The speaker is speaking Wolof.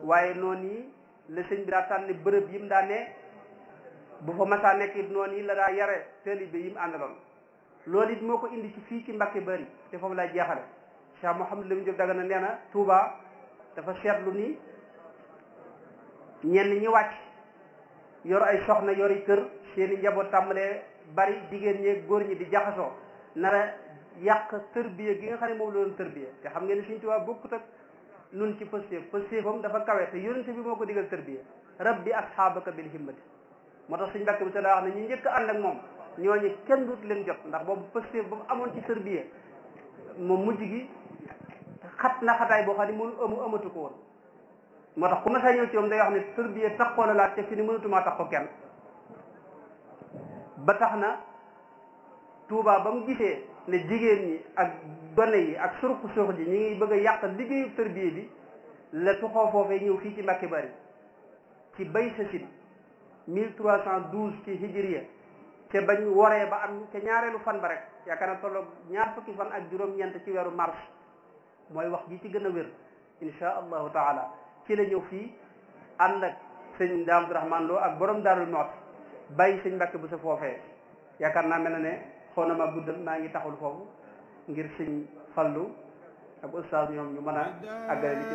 waaye noonu yi la sëñ bi daa tànn bërëb yi mu daa ne bu fa masaa nekk it noonu yi la daa yare taalibe yi mu àndaloon loolu it moo ko indi ci fii ci Mbàkke Bari te foofu lay jeexale Cheikh Mouhamadou Lamine Diop Dagana nee na Touba dafa seetlu ni ñenn ñi wàcc yor ay soxna yori kër seeni njaboot tàmbalee bari jigéen ñi góor ñi di jaxasoo nara yàq tërbiya gi nga xam ne moom la doon tërbiya te xam ngeen ne Sëñ Tuubaa bokkut ak nun ci pëstéef pëstéefam dafa kawe te yonente bi moo ko digal tërbiya rabbi asxaabaka bil himmati moo tax suñ mbàkk bi te daa wax ne ñu njëkk ànd ak moom ñooñu kenn dut leen jot ndax boobu pëstéef ba mu amoon ci tërbiya moom mujj gi xat na xataay boo xam ne mënu amu amatu ko woon moo tax ku ma saa ñëw ci moom day wax ne tërbiya taxoo la laaj te fi ni mënatumaa tax ko kenn ba tax na Touba ba mu gisee ne jigéen ñi ak gone yi ak surux surux ji ñi ngi bëgg a yàq liggéeyu tërbiye bi la tuxoo foofee ñëw fii ci Mbàkke Bari ci bay sa sin mille trois cent douze ci hijriya te bañ waree ba am ca ñaareelu fan ba rek yaakaar na tolloog ñaar fukki fan ak juróom-ñeent ci weeru mars mooy wax ji ci gën a wér insha allahu taala ci la ñëw fii ànd ak sëñ Daam Abdourahman Lo ak borom Daarul Muxti bàyyi sëñ Mbàkke bu sa foofee yaakaar naa mel na ne xaw na ma guddal maa ngi taxul foofu ngir sëñ fallu ak ustaas ñoom ñu mën a àggale li ci